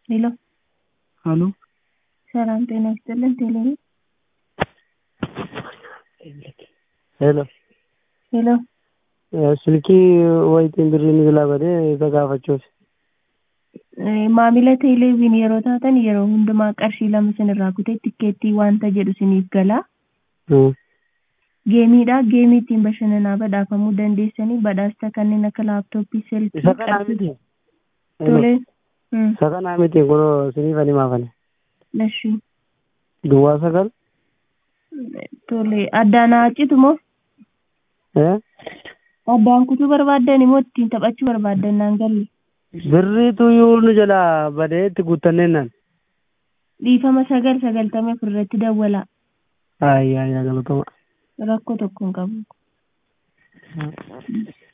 ሄሎ አሎ ሰላም ጤና ይስጥልን ቴሌ ሄሎ ሄሎ silkii wayitiin birriin silaa badee isa gaafachuuf. maamila teeleeviin yeroo taatan yeroo hundumaa qarshii lama sinirraa kutee tikkeettii wanta jedhu siniif galaa. Geemiidha. Geemii ittiin bashannanaa badhaafamuu dandeessanii badhaasa kanneen akka laaptooppii silkii Isa kanaa miti. Tole. Isa kanaa miti kunoo siniif ani maafane. Eshi. Duwwaa sagal. Tole. Addaan haacitu moo? Eh? Addaan kutuu barbaaddan immoo ittiin taphachuu barbaaddan naan galle. Birriitu iyyuu nu jalaa badee itti guuttanneennan. Dhiifama sagal sagaltamii afur irratti dawwalaa. Ayyaa yaa galatoma. Rakkoo tokko hin qabu.